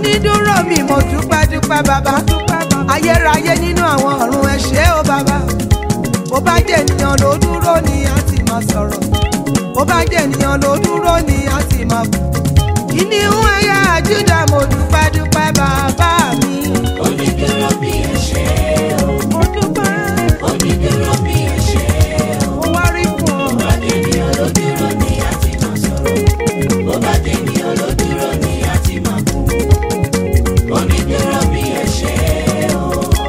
onídúró mi mo dúpẹ́ dúpẹ́ bàbá ayérayé nínú àwọn ọ̀run ẹ ṣé o bàbá bó bá jẹ́ ènìyàn ló dúró ni a ti máa sọ̀rọ̀ bó bá jẹ́ ènìyàn ló dúró ni a ti máa bù kíní ń ẹ̀yà Júdà mo dúpẹ́ dúpẹ́ bàbá mi. Onídúró bí ẹ ṣé o, mo dúpẹ́ onídúró bí ẹ ṣé o. mo wá rí fún ọ. Bó bá dènìyàn ló dúró ni a ti máa sọ̀rọ̀. Bó bá dènìyàn ló dúró ni a ti máa kú. Onídúró bí ẹ ṣé o.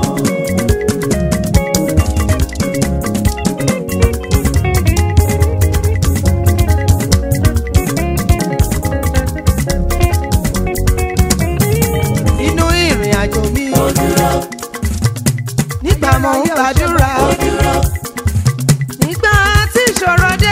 nínú ìrìn àjò mi Ó dúró, nígbà mo ń gbàdúrà ó dúró, nígbà tí ìṣòro dé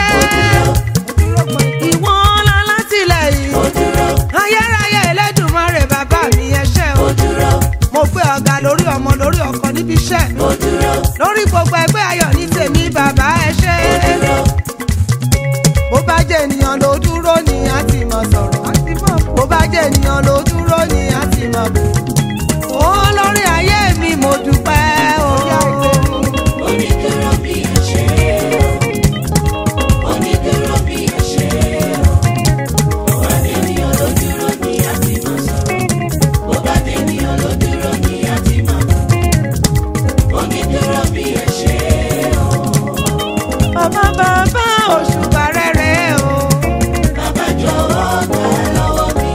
ìwọ ńlá látìlẹ́yìn ó dúró, ayérayé Elédùmarè bàbá mi ẹ ṣé o ó dúró, mo gbé ọ̀gá lórí ọmọ lórí ọkọ níbi iṣẹ́ ó dúró, lórí gbogbo ẹgbẹ́ ayọ̀ ní tèmi bàbá ẹ ṣé ó dúró. bó bá jẹ́ ènìyàn ló dúró ni a ti mọ̀ sọ̀rọ̀ bó bá jẹ́ ènìyàn ló dúró ni a ti mọ̀ bù ó lórí ayé mi mo dúpẹ́ o. Onídúró bí ẹ ṣé o. Onídúró bí ẹ ṣé o. Bó bá dènìyàn ló dúró ni a ti máa sọ̀rọ̀. Bó bá dènìyàn ló dúró ni a ti máa kú. Onídúró bí ẹ ṣé o. ọmọ bàbá òṣùbà rere o. Bàbá jọ̀wọ́ gbà lọ́wọ́ mi.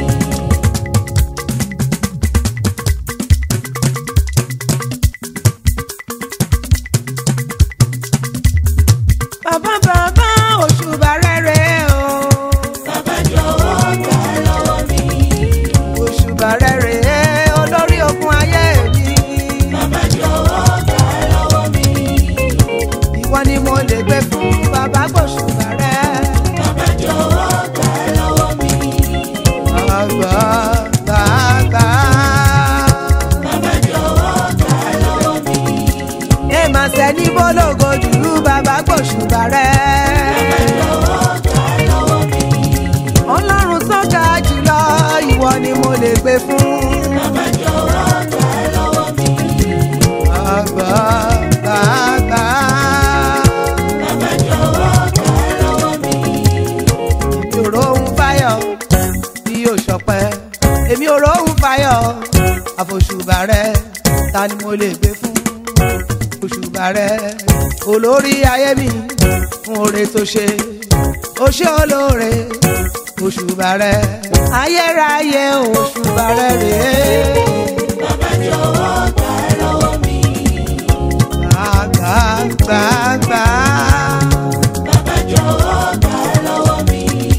bàbá bàbá òṣùbà rere o. Bàbá jọ̀wọ́ gbà lọ́wọ́ mi. òṣùbà rere olórí ogun ayé mi. Bàbá jọ̀wọ́ gbà lọ́wọ́ mi. ìwọ ni mo lè gbé fún bàbá gbòṣùbà rẹ. Bàbá jọ̀wọ́ gbà lọ́wọ́ mi. bàbá bàbá. Bàbá jọ̀wọ́ gbà lọ́wọ́ mi. ẹ máa sẹ́ni bólógo jù bàbá gbòṣùbà rẹ. Jọ̀wọ́ gbà lọ́wọ́ mi. ọlọ́run tó ga jùlọ ìwọ ni mo lè gbé fún. Bàbá jọ̀wọ́ gbà lọ́wọ́ mi. bàbá bàbá. Bàbá jọ̀wọ́ gbà lọ́wọ́ mi. èmi ò róhun fáyọ̀ bí yóò ṣọpẹ́ èmi ò róhun fáyọ̀ àfòṣùbà rẹ ta ni mo lè gbé fún òṣùbà rẹ olórí ayé mi fún oore tó ṣe ó ṣe olóore òṣùbà rẹ ayérayé òṣùbà rẹ rèé Bàbá jọ̀wọ́ gbà lọ́wọ́ mi. gbà gbà gbà. Bàbá jọ̀wọ́ gbà lọ́wọ́ mi.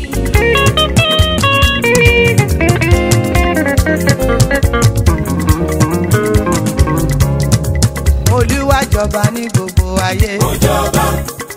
olúwa jọba ní gbogbo ayé. Ó jọba,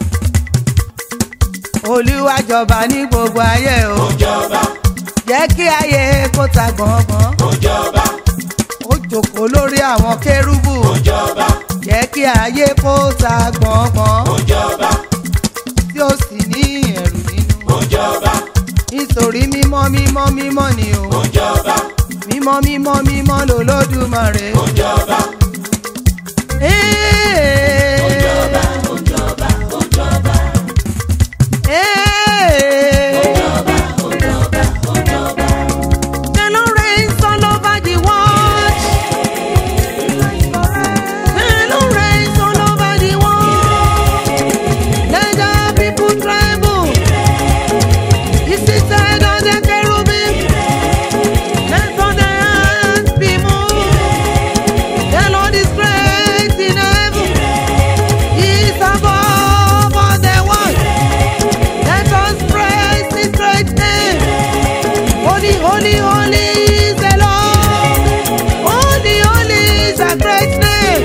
olúwa jọba ní gbogbo ayé o. ó jọba, jẹ́ kí ayé kó ta gbọ̀ngbọ̀n. ó jọba, ó jókòó lórí àwọn kérúbù. ó jọba, jẹ́ kí ayé kó ta gbọ̀ngbọ̀n. ó jọba, tí ó sì ní ẹ̀rù nínú. ó jọba, nítorí mímọ́ mímọ́ mímọ́ ni o. ó jọba, mímọ́ mímọ́ mímọ́ lolódùmarè. ó jọba, Ee. ó jọba, ó jọba, ó jọba, Ee. ó jọba, ó jọba. The Lord reigns all over the world. The Lord reigns all over the world. Let the people tremble. He seated on the cherubim. Let all the hands be moved. The Lord is great in heaven. He is above all the world. Let us praise His great name. Holy, holy, holy is the Lord. Holy, holy is a great name.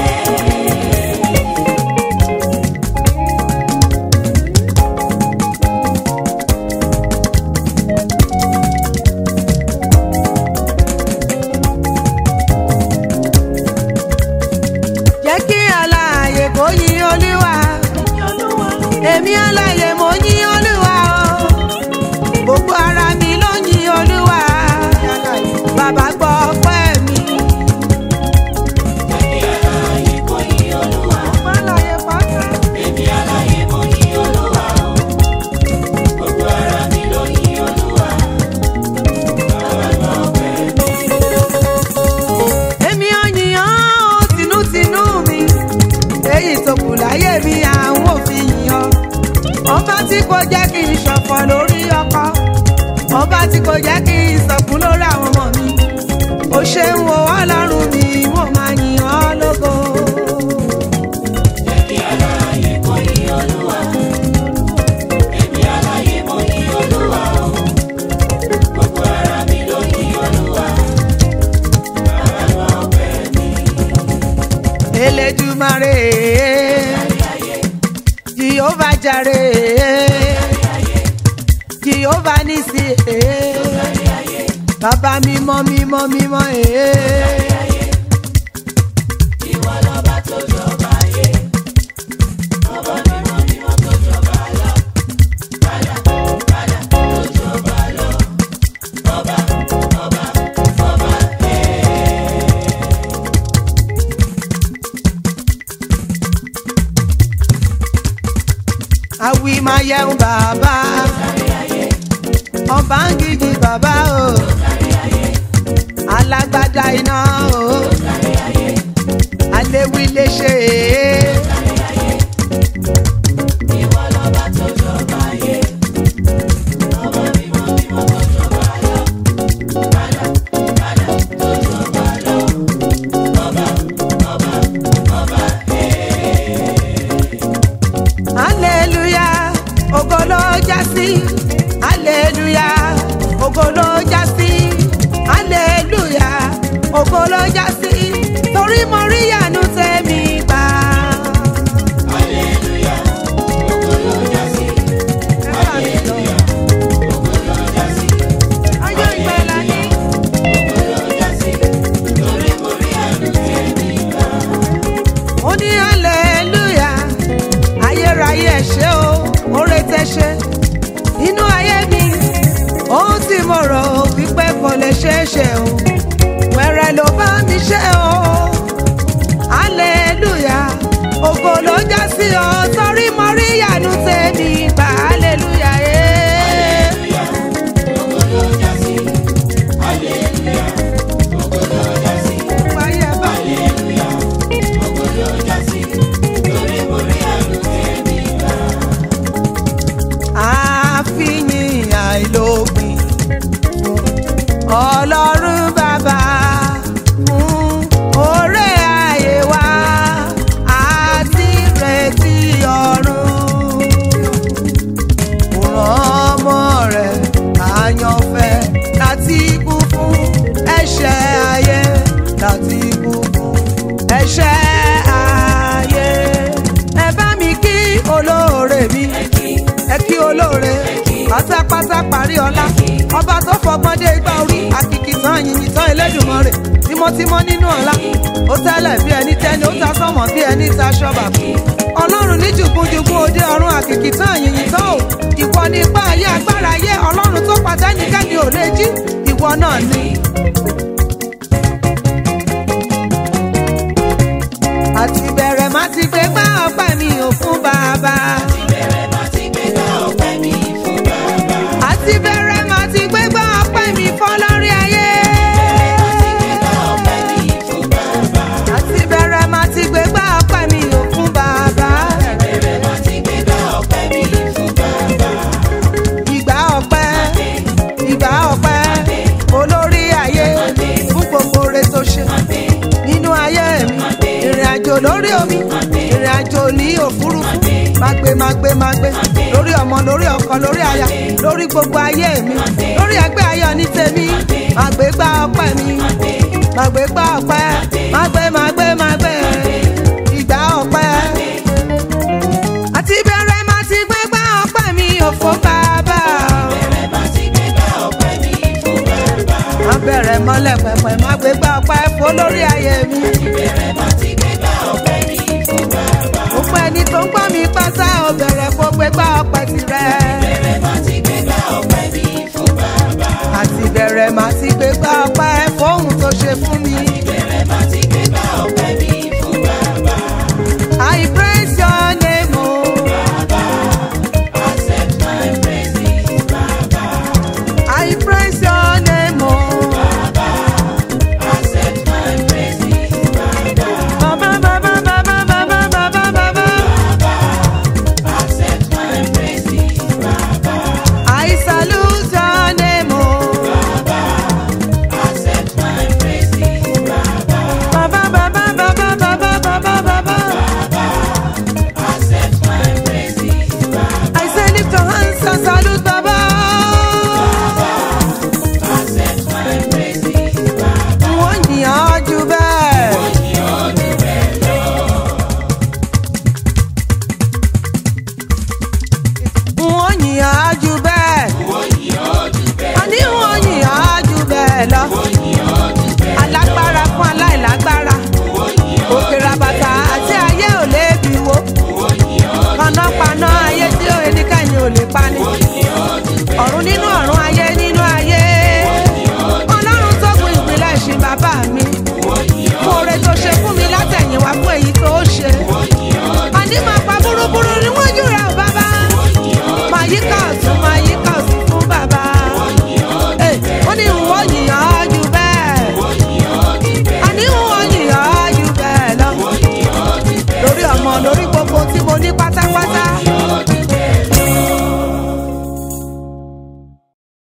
Jẹ́ kí alààyè kó yìn Olúwa. Èmi alààyè mo yìn Olúwa o. Gbogbo ara mi ló yìn Olúwa. Bàbá mi àwọn òfin yan ọba tí kò jẹ́ kí n ṣọ̀fọ̀ lórí ọkọ ọba tí kò jẹ́ kí n sọ̀kún lórí àwọn ọmọ mi ó ṣe ń wo ọlọ́run mi mo máa yìn ọ́ lógo. Èmi aláàyè mo yìn Olúwa. Èmi aláàyè mo yìn Olúwa o. Gbogbo ara mi ló yìn Olúwa. Bàbá gba ọpẹ́ mi. elédùmarè jehova jàre jehova nisi bàbá mímọ́ mímọ́ mímọ́ Ìwọ lọba tó jọba ayé. Ọba mímọ́ mímọ́ tó jọba lọ. Padà padà tó jọba lọ. Ọba ọba ọba ẹ̀. àwì máa yẹun bàbá ọba ń gidi bàbá o alágbádá iná o aléwí lè ṣe é. Ìwọ lọba tó jọba ayé. Ọba mímọ́ mímọ́ tó jọba lọ. Padà padà tó jọba lọ. Ọba ọba ọba ẹ̀. aleluya ògo ló já sí aleluya ògo ló já sí aleluya ògo ló já sí torí mo rí ìyanu tèmi gbà. Hallelujah, ògo ló já sí. Hallelujah, ògo ló já sí. ayọ̀ ìgbàlà ni Ògo ló já sí. Torí mo rí àánú tèmi gbà. ó ní aleluya ayérayé ẹ ṣé o oore tẹ ṣe nínú ayé mi ohun tí mo rò wípé kò lè ṣeé ṣe o wẹ̀rẹ̀ ló bá mi ṣe o aleluya ògo ló já sí ọ torí mo rí ìyanu tèmi gbà aleluya ee. Hallelujah, ògo ló já sí. Hallelujah, ògo ló já sí. Wáyé bá Hallelujah, ògo ló já sí. Torí mo rí àánú tèmi gbà. àfihàn àìlópin fún ọlọ́run bàbá fún oore ayé wa àti retí ọ̀run. Kò rán ọmọ rẹ̀ àyànfẹ́ láti kú fún ẹ̀ṣẹ̀ ayé láti kú fún ẹ̀ṣẹ̀ ayé. Ẹ bá mi kí olóore mi ẹ kí olóore pátápátá parí ọlá ọba tó fọgbọ́n dé igbá orí àkìkì tán yìnyín tán Elédùmarè tímọ́tímọ́ nínú ọlá ó tẹ́lẹ̀ bí ẹni tẹ́ni ó ta sọ́mọ̀ bí ẹni ta ṣọ́bà ọlọ́run ní jùgúnjùgún òde ọ̀run àkìkì tán yìnyín tán ò ìwọ ní ipá ayé agbára ayé ọlọ́run tó pàtẹ́ nìkẹ́ni ò lè jí ìwọ náà ni. àti bẹ̀rẹ̀ má ti gbé gbá ọpẹ́ mi ò fún bàbá. Ìbẹ̀rẹ̀ máa ti gbé gbá ọpẹ́ mi fún bàbá. àti bẹ̀rẹ̀ má ti gbé gbá ọpẹ́ mi fọ́ lórí ayé. Ọpẹ́ mi fún bàbá. àti bẹ̀rẹ̀ má ti gbé gbá ọpẹ́ mi ò fún bàbá. Ìbẹ̀rẹ̀ máa ti gbé gbá ọpẹ́ mi fún bàbá. ìgbà ọpẹ́ ìgbà ọpẹ́ olórí ayé fún gbogbo oore tó ṣe nínú ayé mi ìrìn àjò lórí omi ìrìn àjò ní òfurufú magbe magbe magbe lórí ọmọ lórí ọkọ lórí aya lórí gbogbo ayé mi lórí ẹgbẹ́ ayọ̀ ní tèmi magbe gbá ọpẹ́ mi magbe gbá ọpẹ́ magbe magbe magbe ìgbà ọpẹ́ àti bẹ̀rẹ̀ má ti gbé gbá ọpẹ́ mi òfò bàbá. Ìbẹ̀rẹ̀ máa ti gbé gbá ọpẹ́ mi fún bàbá. má bẹ̀rẹ̀ mọ́lẹ̀ pẹ̀pẹ̀ má gbé gbá ọpẹ́.